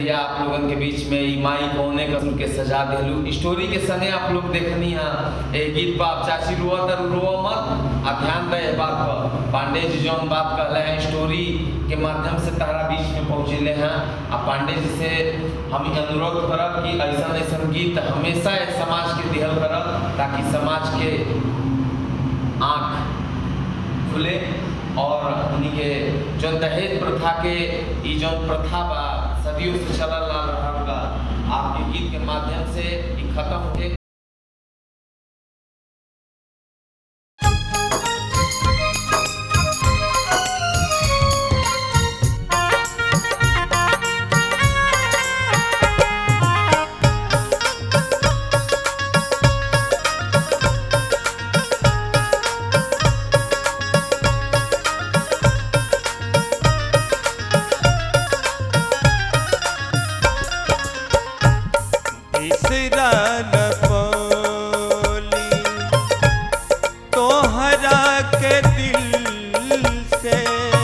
या आप लोगन के बीच में ई माई कौने कसम के सजा देलू स्टोरी के सने आप लोग देखनी है ए गीत पर आप चाची रुआ तर रुआ मत आ ध्यान दे ए बात पर पांडे जी जौन बात कहले हैं स्टोरी के माध्यम से तारा बीच में पहुंचले हैं आ पांडे जी से हम ई अनुरोध करब कि ऐसा ऐसा गीत हमेशा ए समाज के दिहल करब ताकि समाज के आँख खुले और उन्हीं के जो दहेज प्रथा के ई जो प्रथा बा सदियों से चलल आ रहल बा आपके गीत के माध्यम से ई खत्म होके बिसरा न पौली तोहरा के दिल से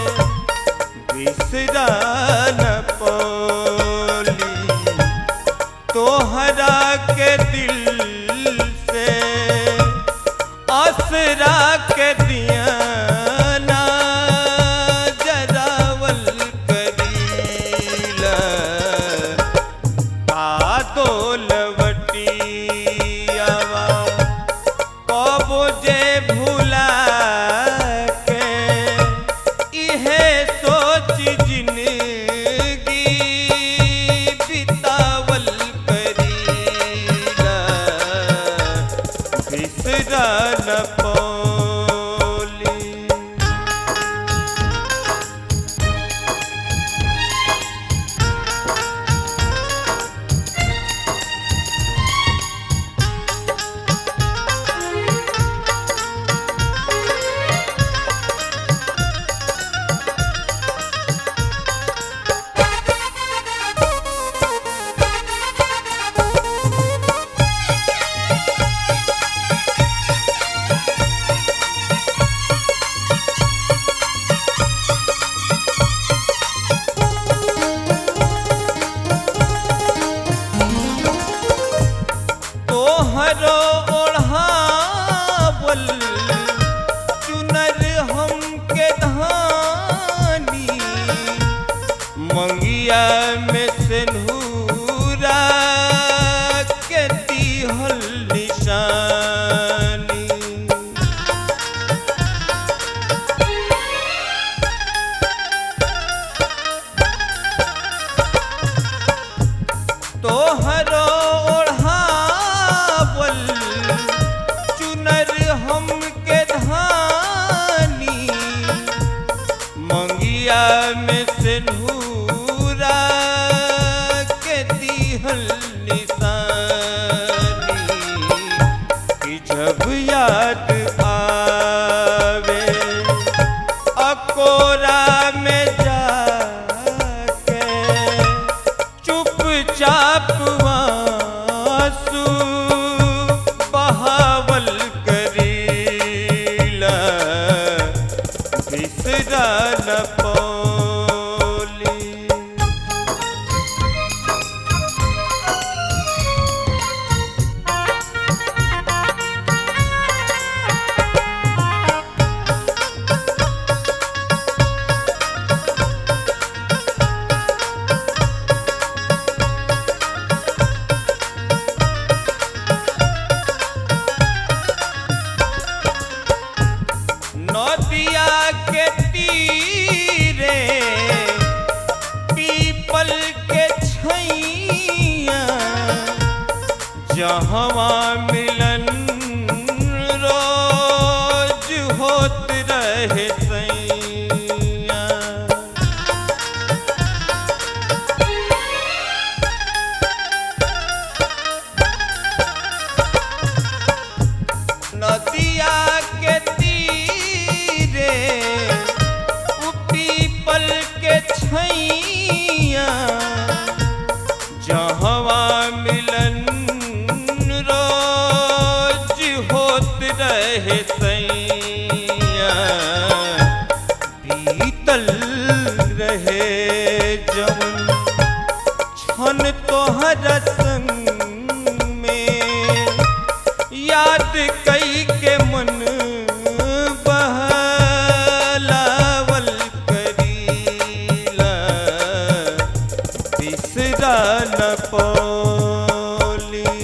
बिसरा न पौली तोहरा के दिल से असरा के दिया ना जरावल करीला कादोलवटियावा कबो जे भुला के इहे सोच जिंदगी बितावल करीला बिसरा न पौली तोहरो ओढ़ावल चुनर हमके धानी मंगिया में से नूरा के दिहल निशानी तोहरो ओढ़ावल चुनर हमके धानी मंगिया में से नूरा के दिहल निशानी कि जब याद आवे अकोरा में जाके चुपचाप आंसू बहावल करीला बिसरा न पौली नदिया के तीरे पीपल के छैया जहवा मिलन रोज होत रहे सैया नदिया के तीरे उ पीपल के छैया जहवा मिलन रो हन तोहर संग में याद कई के मन बहलावल करीला बिसरा न पौली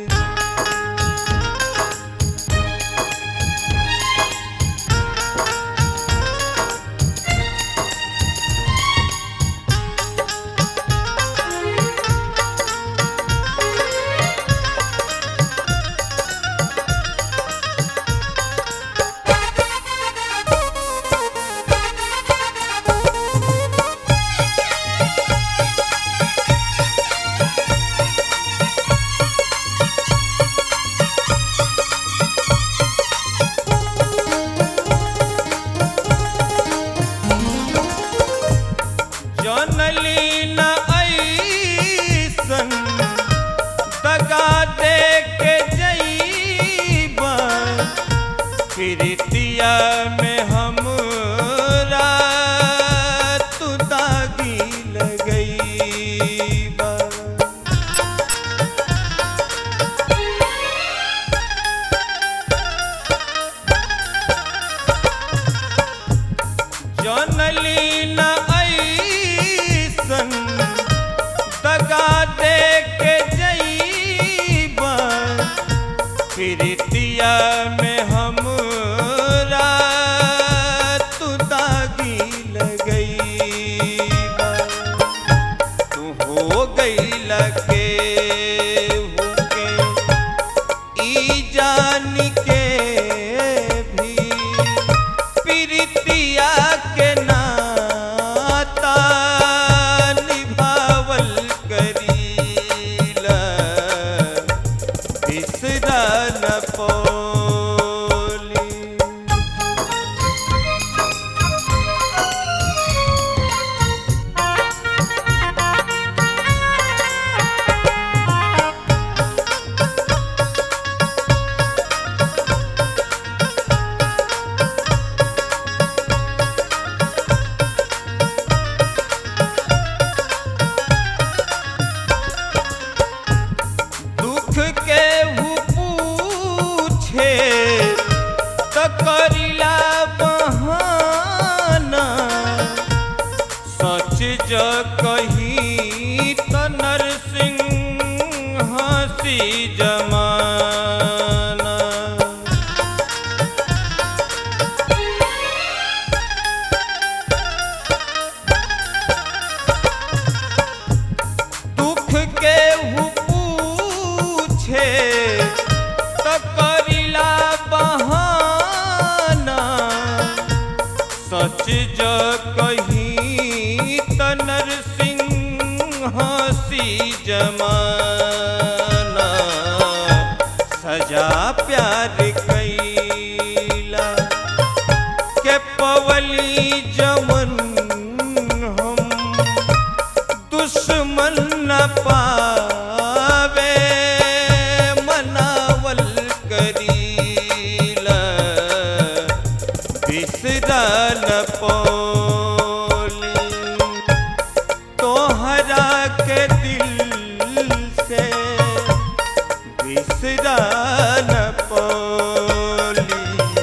जनली न ऐसन दगा दे के जईबा प्रीतिया में हमरा तू दागी लगईबा जनली न ऐसन दगा दे के जईबा प्रीतिया में हमरा तू दागी लगईबा तू हो गई लगे हुके ई जान के भी प्रीतिया के नाता निभावल करीला बिसरा न पौली दुख के हु पूछे त करिला बहाना सच ज कही त नरसिंह हसी जमाना दुख के हु पूछे त करिला बहाना सच ज कही त नरसिंह हसी जमाना सजा प्यार कैला के पवली जमन हम दुश्मन न पावे मनावल करीला बिसरा न पौली तोहरा के दिल से बिसरा न पौली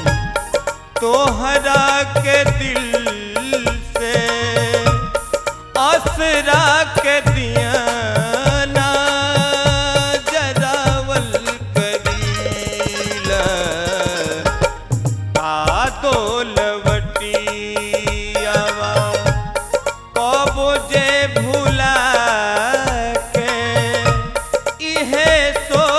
तोहरा के दिल से असरा के दिया ना जरावल करीला का दोलवटियावा कबो जे भुला के इहे सो